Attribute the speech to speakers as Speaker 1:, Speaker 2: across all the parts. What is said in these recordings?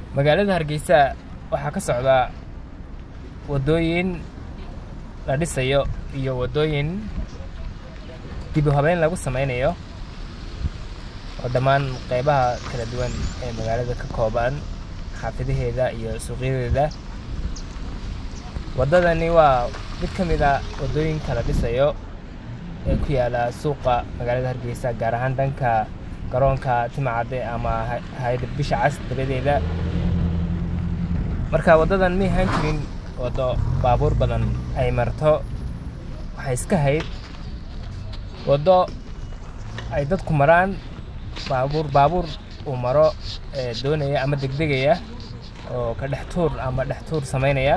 Speaker 1: magaalada hargeysa waxaa ka socda waddooyin la dhisayo iyo waddooyin dib u habeyn lagu sameynayo oo dhammaan qeybaha kala duwan ee magaalada ka kooban xaafidaheeda iyo suuqyadeeda waddadani waa mid ka mid a waddooyinka la dhisayo ee ku yaala suuqa magaalada hargeysa gaar ahaan dhanka garoonka timacadde ama hay-adda bisha cas dabadeeda marka waddadan may ahaan jirin waddo baabuur badan ay marto waxay iska hayd waddo ay dadku maraan baabuur baabuur uu maro ee doonaya ama degdegaya oo ka dhex tuur ama dhex tuur samaynaya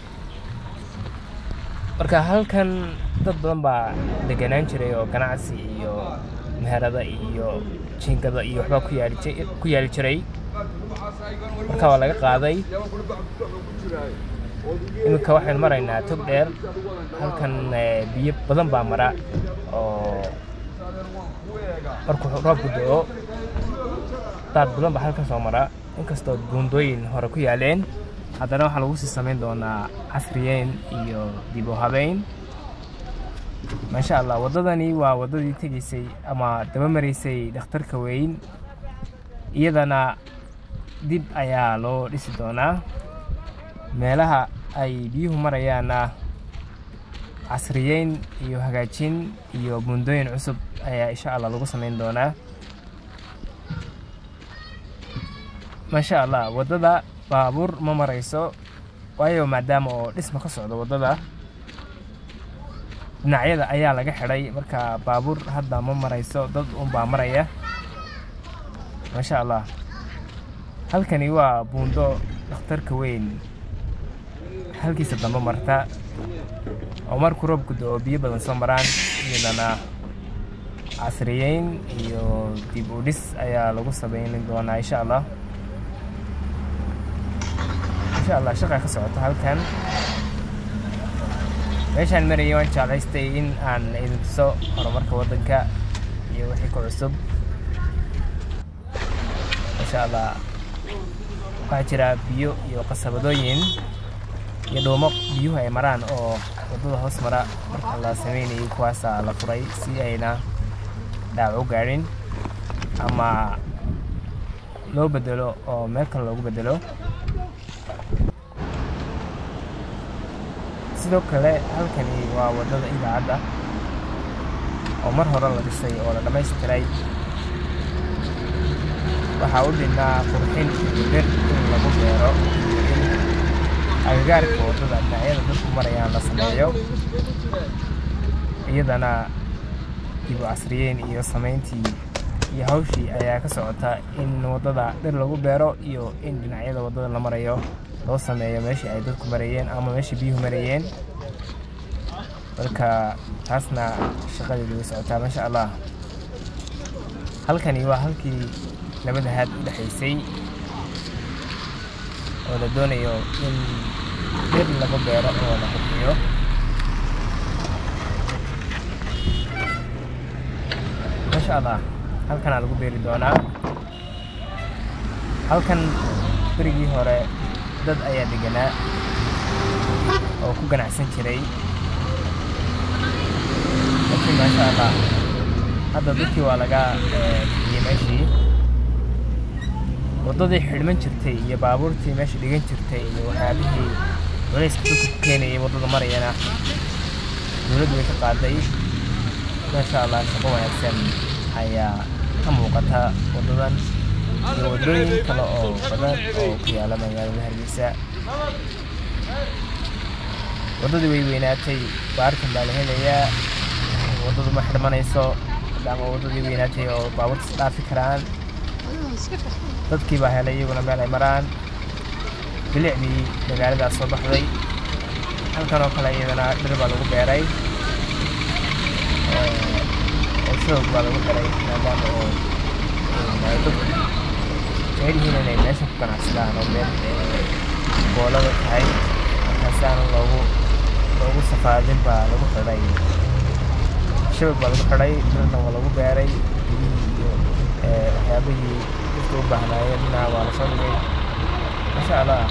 Speaker 1: marka halkan dad badan baa deganaan jiray oo ganacsi iyo meherada iyo jiingada iyo waxbaa ku yaali ku yaali jiray marka waa laga qaaday iminka waxaynu maraynaa tog dheer halkan biyo badan baa mara oo markuu roobku do-o daad badan baa halkan soo mara inkastoo buundooyin hore ku yaaleen haddana waxaa lagu sii samayn doonaa casriyeyn iyo dib u habeyn maasha allah waddadani waa waddadii tegaysay ama daba maraysay dhakhtarka weyn iyadana dib ayaa loo dhisi doonaa meelaha ay biyuhu marayaana casriyeyn iyo hagaajin iyo buundooyin cusub ayaa insha allah lagu samayn doonaa maasha allah waddada baabuur ma marayso waayo maadaama oo dhisma ka socdo waddada dhinacyada ayaa laga xidhay marka baabuur hadda ma marayso dad unbaa maraya maasha allah halkani waa buundo dhakhtarka weyn halkiisa dambe marta oo markuu roobku do-o biyo badan soo maraan iyadana casriyeyn iyo dib u dhis ayaa lagu samayni doonaa insha allah insha allah shaqa ka socoto halkan meeshaan marayay waan jeclaystay in aan idin tuso horumarka waddanka iyo wixii ku cusub insha allah waxaa jira biyo iyo qasabadooyin iyo dhuumo biyuhu ay maraan oo waddada hoos mara marka la sameynayay kuwaasaa la furay si ayna dhaawac u gaadhin ama loo bedelo oo meel kale loogu bedelo sidoo kale halkani waa waddada idaacadda oo mar hore la dhisay oo la dhammaystiray waxaa u dhinnaa qurxin iyo dhir in lagu beero iyo in agagaarka waddada dhinacyada dadku marayaan la sameeyo iyadana dib u casriyeyn iyo samayntii iyo hawshii ayaa ka socota in waddada dhir lagu beero iyo in dhinacyada waddada la marayo loo sameeyo meeshii ay dadku marayeen ama meeshii biyuhu marayeen marka taasna shaqadeedu way socotaa maasha allah halkani waa halkii labada haad u dhexaysay oo la doonayo in dhir lagu beero oo la qurxiyo maasha allah halkanaa lagu beeri doonaa halkan berigii hore dad ayaa deganaa oo ku ganacsan jiray laakiin maasha allah hadda dadkii waa laga bixiyey meeshii waddadii xidhman jirtay iyo baabuurtii meesha dhigan jirtay iyo waxyaabihii culayska dadka ku keenayay waddada marayana dowladdu way ka qaaday maasha allah shaqo wanaagsan ayaa ka muuqata waddadan iyo waddooyin kale oo badan oo ku yaala magaalada hargeysa waddadii way weynaatay baarkan baa la helayaa waddadu ma xidhmanayso maadaama waddadii weynaatay oo baabuurta is dhaafi karaan dadkii baa helay iyaguna meel ay maraan bilicdii magaaladaas soo baxday halkan oo kale iyadana dhir baa lagu beeray oo shoog baa lagu xiray maadaama oo dadku jecel yihiin inay meesha ku ganacsadaan oo meel boolada tahay markaasaana loogu loogu safaadin baa lagu xidhay shabag baa lagu xidhay dhirna waa lagu beeray biyihii iyo waxyaabihii dadka u baahnaayeen dhinaca waa lasoo dhigay masha allah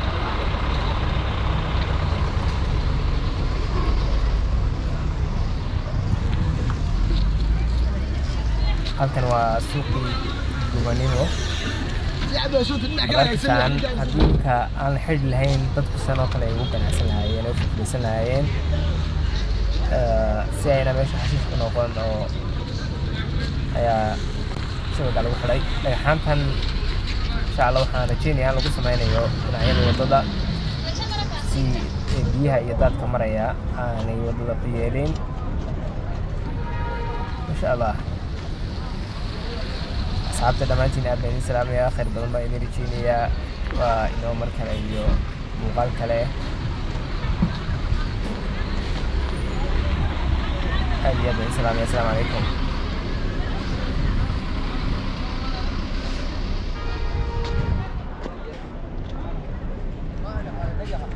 Speaker 1: halkan waa suuqii dubanimo markaan hadduunka aan la xidhi lahayn dadku san oo kale ay ugu ganacsan lahaayeen oo fiflaysan lahaayeen si ayna meesha xashiish ku noqon oo ayaa shabaga lagu xidhay dhagaxaantan insha allah waxaan rajeynaya in lagu sameynayo dhinacyada waddada si biyaha iyo daadka maraya aanay waddada ku yeelin masha allah asxaabta dhammaantiin aad baan idin salaamayaa khayr badan baan idin rajeynayaa waa inoo mar kale iyo muuqaal kale aad iyo aad baan idin salaamaya asalaamu calaykum
Speaker 2: Mana, mana,